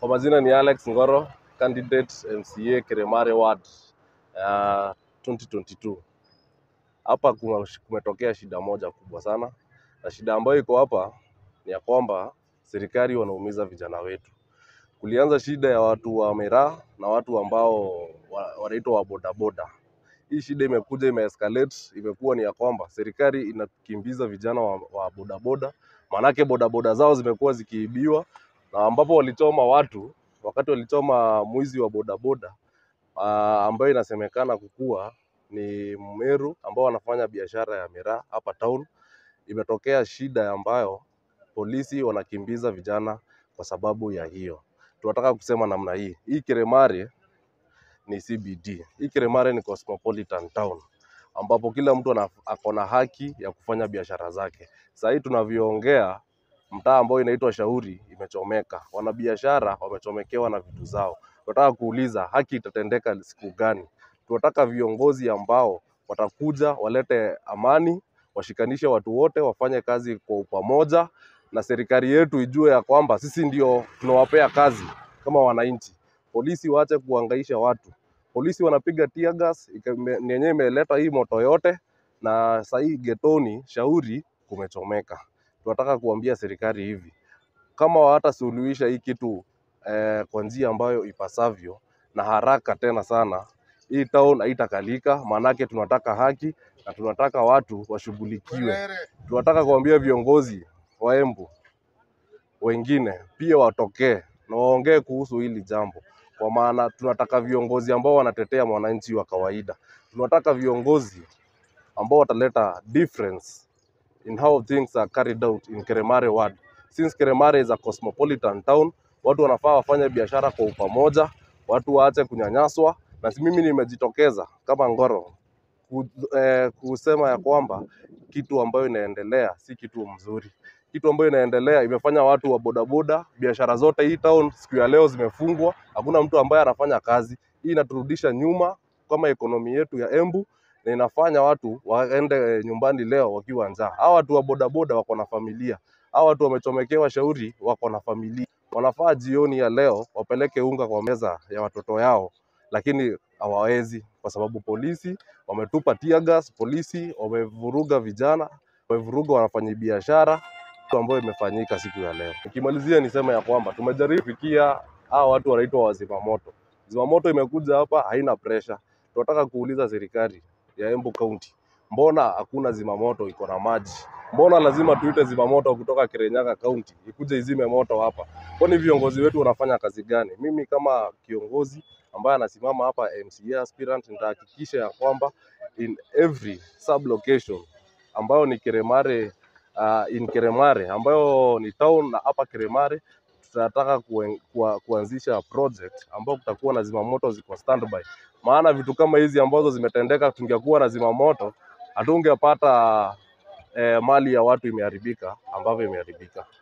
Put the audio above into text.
Kwa majina ni Alex Ngoro, candidate MCA Kiremare Ward uh, 2022. Hapa kuma- kumetokea shida moja kubwa sana, na shida ambayo iko hapa ni ya kwamba serikali wanaumiza vijana wetu. Kulianza shida ya watu wa miraa na watu ambao wa- wanaitwa wa bodaboda. Hii shida imekuja imeescalate, imekuwa ni ya kwamba serikali inakimbiza vijana wa, wa bodaboda, maanake bodaboda zao zimekuwa zikiibiwa na ambapo walichoma watu wakati walichoma mwizi wa bodaboda uh, ambayo inasemekana kukuwa ni Mmeru ambao wanafanya biashara ya miraa hapa town. Imetokea shida ambayo polisi wanakimbiza vijana kwa sababu ya hiyo. Tunataka kusema namna hii, hii Kiremare ni CBD, hii Kiremare ni cosmopolitan town ambapo kila mtu ana- ako na haki ya kufanya biashara zake. Saa hii tunavyoongea, mtaa ambao inaitwa Shauri imechomeka, wanabiashara wamechomekewa na vitu zao. Tunataka kuuliza haki itatendeka siku gani? Tunataka viongozi ambao watakuja walete amani, washikanishe watu wote, wafanye kazi kwa upamoja, na serikali yetu ijue ya kwamba sisi ndio tunawapea kazi kama wananchi. Polisi waache kuhangaisha watu. Polisi wanapiga tear gas, ika- ime- ni yenyewe imeleta hii moto yote, na saa hii getoni Shauri kumechomeka. Tunataka kuambia serikali hivi, kama hawatasuluhisha hii kitu eh, kwa njia ambayo ipasavyo na haraka tena sana, hii town haitakalika, maanake tunataka haki na tunataka watu washughulikiwe. Tunataka kuambia viongozi wa Embu wengine pia watokee na waongee kuhusu hili jambo, kwa maana tunataka viongozi ambao wanatetea mwananchi wa kawaida. Tunataka viongozi ambao wataleta difference in how things are carried out in Keremare ward. Since Keremare is a cosmopolitan town, watu wanafaa wafanye biashara kwa upamoja, watu waache kunyanyaswa, na si mimi nimejitokeza kama Ngoro ku, eh, kusema ya kwamba kitu ambayo inaendelea si kitu mzuri. Kitu ambayo inaendelea imefanya watu wa bodaboda, biashara zote hii town siku ya leo zimefungwa, hakuna mtu ambaye anafanya kazi. Hii inaturudisha nyuma kama ekonomi yetu ya Embu na inafanya watu waende eh, nyumbani leo wakiwa njaa. Hawa watu wa bodaboda wako na familia, hawa watu wamechomekewa Shauri wako na familia, wanafaa jioni ya leo wapeleke unga kwa meza ya watoto yao, lakini hawawezi kwa sababu polisi wametupa tear gas, polisi wamevuruga vijana, wamevuruga wafanyabiashara kitu ambayo imefanyika siku ya leo. Nikimalizia niseme ya kwamba tumejaribu kufikia hawa watu wanaitwa wazimamoto. Zimamoto imekuja hapa haina pressure. Tunataka kuuliza serikali ya Embu County, mbona hakuna zimamoto iko na maji? Mbona lazima tuite zimamoto kutoka Kirinyaga County ikuje izime moto hapa? Kwani viongozi wetu wanafanya kazi gani? Mimi kama kiongozi ambaye anasimama hapa MCA aspirant, nitahakikisha ya kwamba in every sub location ambayo ni Kiremare uh, in Kiremare ambayo ni town na hapa Kiremare tunataka kuen, kua, kuanzisha project ambao kutakuwa na zimamoto ziko standby. Maana vitu kama hizi ambazo zimetendeka, tungekuwa na zimamoto hatungepata eh, mali ya watu imeharibika ambavyo imeharibika.